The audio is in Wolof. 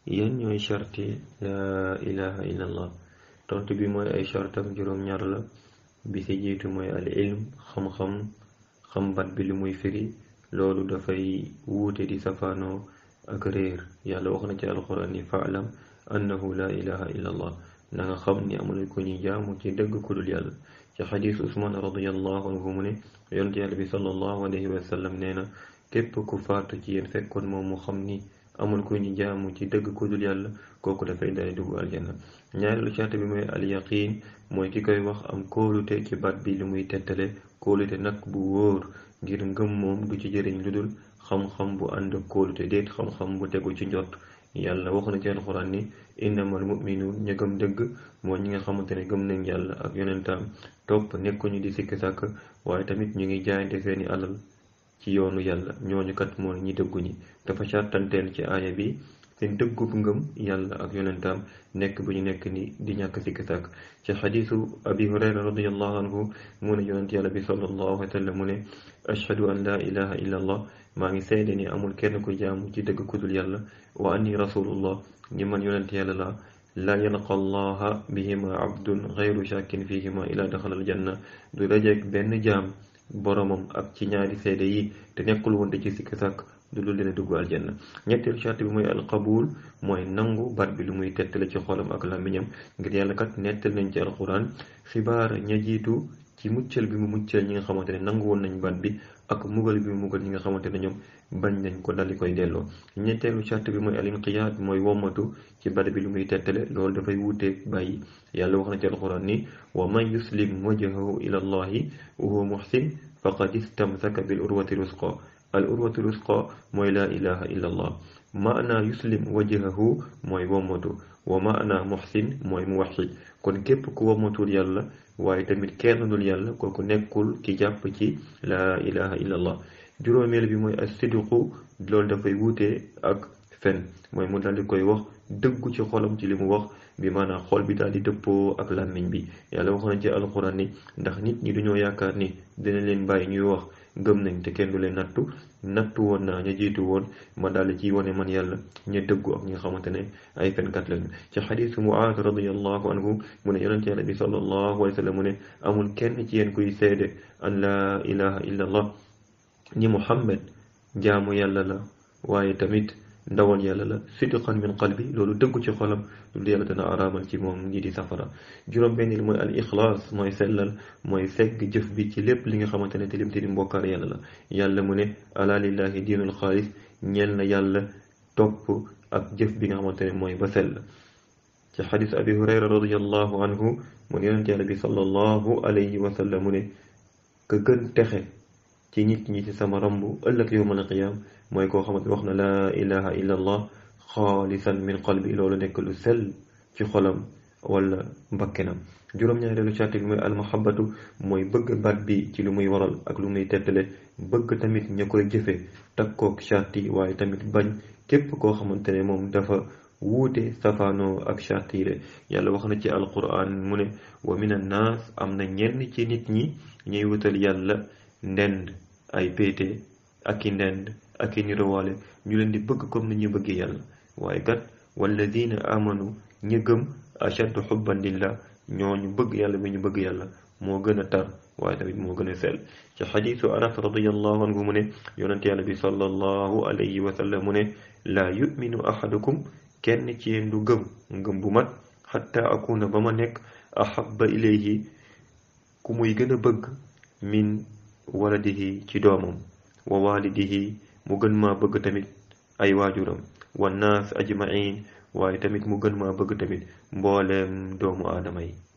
yan ñooy charti laa ilaha illa allah tontu bi mooy ay chartam juróom-ñaar la bi ci jiitu mooy al ilm xam-xam xam bat bi lu muy firi loolu dafay wuute di safaanoo ak réer yàlla wax na ci alquran ni faalam annahu laa ilaha illa allah na nga xam ni amul ko ñuy jaamu ci dëgg ku dul yàlla ci xadis usman radiallahu anhu mu ne yonent yàlla bi sallallahu alayhi wa sallam nee na képp ku faatu ci yéen fekkoon moom mu xam ni amul ku ñu jaamu ci dëgg ku dul yàlla kooku dafay daal dugg aljanna ñaareelu charte bi mooy al yaqin mooy ki koy wax am kóolute ci baat bi li muy tettale kóolute nag bu wóor ngir ngëm moom du ci jëriñ lu dul xam-xam bu ànd ak kóolute déet xam-xam bu tegu ci njott yàlla wax na ci alxuraan ni innamal mu'minuun ña gëm dëgg mooy ñi nga xamante ne gëm nañ yàlla ak yonentaam topp nekkuñu di sikk sàkk waaye tamit ñu ngi jaayante seeni alal ci yoonu yàlla ñooñu kat mooy ñi dëggu ñi dafa sàttanteel ci aaya bi seen dëggub ngëm yàlla ak yonentaam nekk bu ñu nekk ni di ñàkk sikk sàkk ci xadiisu abi hurayra radiallahu anhu mu ne yonent yàlla bi sallallahu alayhi wa sallam mu ne ashhadu an laa ilaha illa allah maa ngi seede ni amul kenn ku jaamu ci dëgg ku dul yàlla wa anni rasulullah ni man yonent yàlla la la yalqa allaha bihima abdun gayru shakkin fihima ila daxala aljanna du dajeek benn jaam boromam ak ci ñaari seede yi te nekkul woon ci sikk sàkk du lu leen dugg aljanna ñetteelu charte bi mooy alqabul mooy nangu baat bi lu muy tettale ci xolam ak làmmiñam ngir yàlla kat nettal nañ ci alquran xibaar ña jiitu ci muccal bi mu muccal ñi nga xamante ne nangu woon nañ baat bi ak mugal bi mu mugal ñi nga xamante ne ñoom bañ nañ ko daldi koy delloo ñetteelu charte bi mooy alinqiyaad mooy wommatu ci baat bi lu muy tettale loolu dafay wuuteeg bàyyi yàlla wax na ci alquran ni wa man yuslim wajhahu ila allahi wa huwa muhsin faqad istamsaka bil urwati rusqa al urwatu rusqa mooy laa ilaha illa allah maana yuslim wajhahu mooy wommatu wa maana muhsin mooy muwahhid kon képp ku wommatul yàlla waaye tamit kenn dul yàlla kooku nekkul ki jàpp ci laa ilaha illa allah juróomeel bi mooy as-sidqu loolu dafay wuute ak fen mooy mu daal di koy wax dëggu ci xolam ci li mu wax bi maanaam xol bi daal di dëppoo ak làmmiñ bi yàlla wax na ci alquran ni ndax nit ñi duñoo yaakaar ni dina leen bàyyi ñuy wax gëm nañ te kenn du leen nattu nattu woon naa ña jiitu woon ma daal ci wane man yàlla ña dëggu ak ñi nga xamante ne ay fenkat lañu ci xadiisu Muaaz radiyallahu anhu mu ne yonent yàlla bi sallallahu alayhi wa sallam mu ne amul kenn ci yéen kuy seede an laa ilaha illa allah ni Muhammad jaamu yàlla la waaye tamit ndawal yàlla la sidqan min qalbi loolu dëggu ci xolam loolu yàlla dana araamal ci moom ñi di safara juróom bennil mooy al ixlaas mooy sellal mooy segg jëf bi ci lépp li nga xamante ne tilim tilim bokkaar yàlla la yàlla mu ne ala lillahi diinul xaalis ñeel na yàlla topp ak jëf bi nga xamante ne mooy ba sell ci xadis abi hurayra radiallahu anhu mu ne yonent yàlla bi sallallahu alayhi wa sallam mu ne ka gën texe ci nit ñi ci sama ramb ëllëg yowmal qiyaam mooy koo xamante wax na laa ilaha illa allah xaalisan min qalbi loolu nekk lu sell ci xolam wala mbakkenam juróom-ñaareelu charte bi mooy almahabatu mooy bëgg baat bi ci lu muy waral ak lu muy tettale bëgg tamit ña koy jëfe takkook charte yi waaye tamit bañ képp koo xamante ne moom dafa wuute safaanoo ak charte yi de yàlla wax na ci alquran mu ne wa min annaas am na ñenn ci nit ñi ñuy wutal yàlla ndend ay péete ak i ndend ak i nirowaale ñu leen di bëgg comme ni ñu bëggee yàlla waaye kat walladina amanu ñi gëm ashaddu xubban lillah ñooñu bëgg yàlla bi ñu bëgg yàlla moo gën a tar waaye tamit moo gën a sell ci xadiisu anas radiallahu anhu mu ne yonent yàlla bi sallallahu alayhi wa sallam mu ne laa yuminu ahadukum kenn ci yéen du gëm ngëm bu mat xatta akuna ba ma nekk ahabba ilayhi ku muy gën a bëgg min waladihi ci doomam wa walidihi mu gën maa bëgg tamit ay waajuram wa naas ajmain waaye tamit mu gën maa bëgg tamit mbooleem doomu aadama yi